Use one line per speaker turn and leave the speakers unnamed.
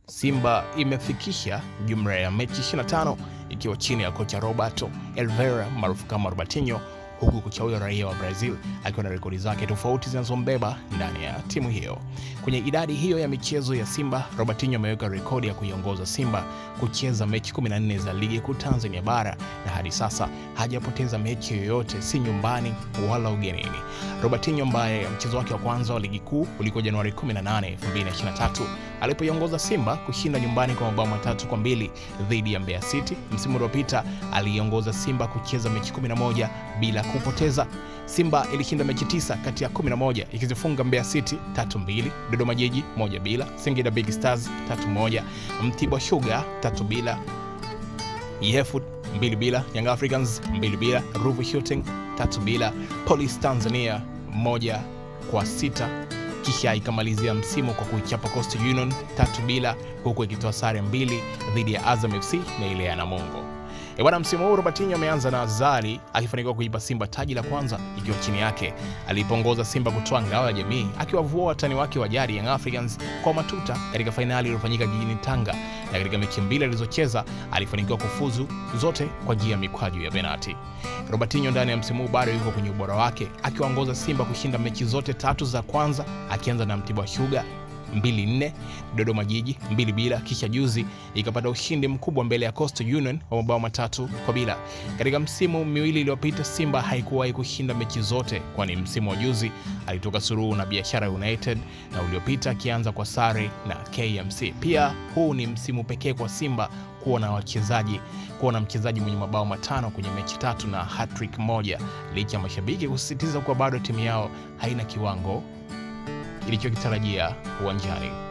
Simba imefikisha jumla ya mechi 25 ikiwa chini ya kocha Roberto Elvera maarufu kama Robertinho, huku kocha huyo raia wa Brazil akiwa na rekodi zake tofauti zinazombeba ndani ya timu hiyo. Kwenye idadi hiyo ya michezo ya Simba, Robertinho ameweka rekodi ya kuiongoza Simba kucheza mechi 14 za ligi kuu Tanzania bara na hadi sasa hajapoteza mechi yoyote, si nyumbani wala ugenini. Robertinho ambaye mchezo wake wa kwanza wa ligi kuu ulikuwa Januari 18, 2023 alipoiongoza Simba kushinda nyumbani kwa mabao matatu kwa mbili dhidi ya Mbeya City. Msimu uliopita aliiongoza Simba kucheza mechi 11 bila kupoteza. Simba ilishinda mechi tisa kati ya 11 ikizifunga Mbeya City 3-2, Dodoma Jiji 1 bila, Singida Big Stars 3-1, Mtibwa Sugar 3 bila, Yefu 2 bila, Young Africans 2 bila, Ruvu Shooting 3 bila, Police Tanzania moja kwa sita kisha ikamalizia msimu kwa kuichapa Coastal Union tatu bila, huku ikitoa sare mbili dhidi ya Azam FC na ile ya Namungo. E bwana, msimu huu Robertinho ameanza na Azali akifanikiwa kuipa Simba taji la kwanza ikiwa chini yake. Alipongoza Simba kutoa ngao ya jamii akiwavua watani wake wa jadi Young Africans kwa matuta katika fainali iliyofanyika jijini Tanga, na katika mechi mbili alizocheza alifanikiwa kufuzu zote kwa njia ya mikwaju ya penalti. Robertinho ndani ya msimu huu bado yuko kwenye ubora wake akiwaongoza Simba kushinda mechi zote tatu za kwanza akianza na Mtibwa Sugar 2-4 Dodoma Jiji 2 bila, kisha juzi ikapata ushindi mkubwa mbele ya Coastal Union wa mabao matatu kwa bila. Katika msimu miwili iliyopita Simba haikuwahi kushinda mechi zote, kwani msimu wa juzi alitoka suruhu na Biashara United na uliopita akianza kwa sare na KMC. Pia huu ni msimu pekee kwa Simba kuwa na wachezaji kuwa na mchezaji mwenye mabao matano kwenye mechi tatu na hattrick moja, licha ya mashabiki kusisitiza kuwa bado timu yao haina kiwango ilichokitarajia uwanjani.